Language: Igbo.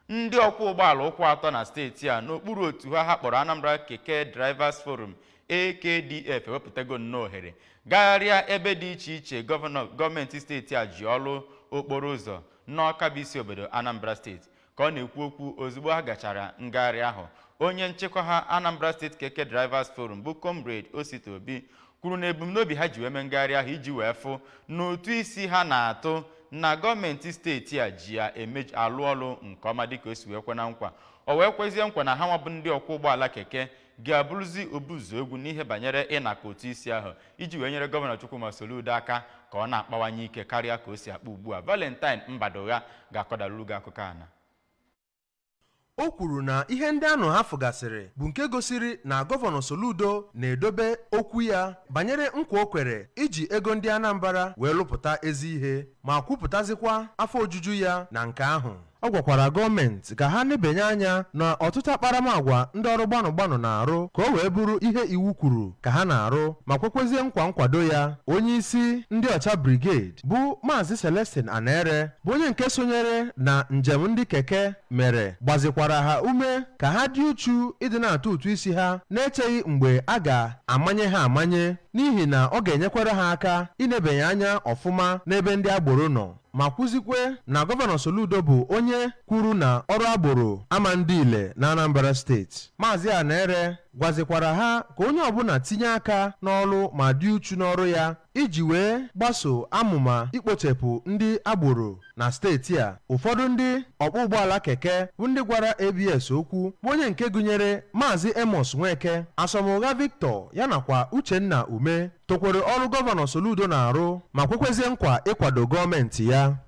ndị ọkwọ ụgbọala ụkwụ atọ na steeti a n'okpuru otu ha ha kpọrọ Anambra Keke Drivers Forum AKDF ewepụtago nnọọ ohere gagharịa ebe dị iche iche gọvanọ gọọmenti steeti a ji ọlụ okporo ụzọ n'Ọka bụ isi obodo Anambra steeti ka ọ na-ekwu okwu ozugbo ha gachara ngagharị ahụ onye nchịkwa ha Anambra State Keke Drivers Forum bụ Comrade Osita Obi kwuru na ebumnobi ha ji wee mee ngagharị ahụ iji wee fụ n'otu isi ha na-atụ na gọọmenti steeti a ji ya alụ ọlụ nke ọma dịka o si wee kwe na nkwa o wee kwezie nkwa na ha nwabụ ndị ọkwọ ụgbọala keke ga-abụrụzi obuzu egwu n'ihe banyere ịnakọ otu isi ahụ iji wee nyere gọvanọ Chukwuma Soludo aka ka ọ na-akpawanye ike karịa ka o si akpa ugbu a Valentine Mbadogha ga-akọdalụ gị akụkọ ana o kwuru na ihe ndị anụ ha fụgasịrị bụ nke gosiri na gọvanọ Soludo na-edobe okwu ya banyere nkwa o kwere iji ego ndị Anambra wee lụpụta ezi ihe ma kwupụtazikwa afọ ojuju ya na nke ahụ ọ gwakwara gọọmenti ka ha nebanye anya na ọtụtụ akparamagwa ndị ọrụ gbanụ gbanụ na-arụ ka o wee bụrụ ihe iwu kwuru ka ha na-arụ ma kwekwezie nkwa nkwado ya onye isi ndị ọcha brigade bụ maazị Celestin Anere bụ onye nke sonyere na njem ndị keke mere gbazikwara ha ume ka ha dị uchu ịdị na-atụ ụtụ isi ha na-echeghị mgbe a ga-amanye ha amanye n'ihi na ọ ga-enyekwara ha aka inebanye anya ọfụma n'ebe ndị agboro nọ ma kwuzikwe na gọvanọ Soludo bụ onye kwuru na ọrụ agboro ama ndị ile na Anambra steeti maazị Anere gwazikwara ha ka onye ọbụla tinye aka n'ọrụ ma dị uchu n'ọrụ ya iji wee gbaso amụma ikpochapụ ndị agboro na steeti a ụfọdụ ndị ọkpọ ụgbọala keke bụ ndị gwara ABS okwu bụ onye nke gụnyere maazị Amos Nweke Asomugha Victor ya nakwa Uchenna Ume tokwere ọrụ gọvanọ Soludo na-arụ ma kwekwezie nkwa ịkwado gọọmenti ya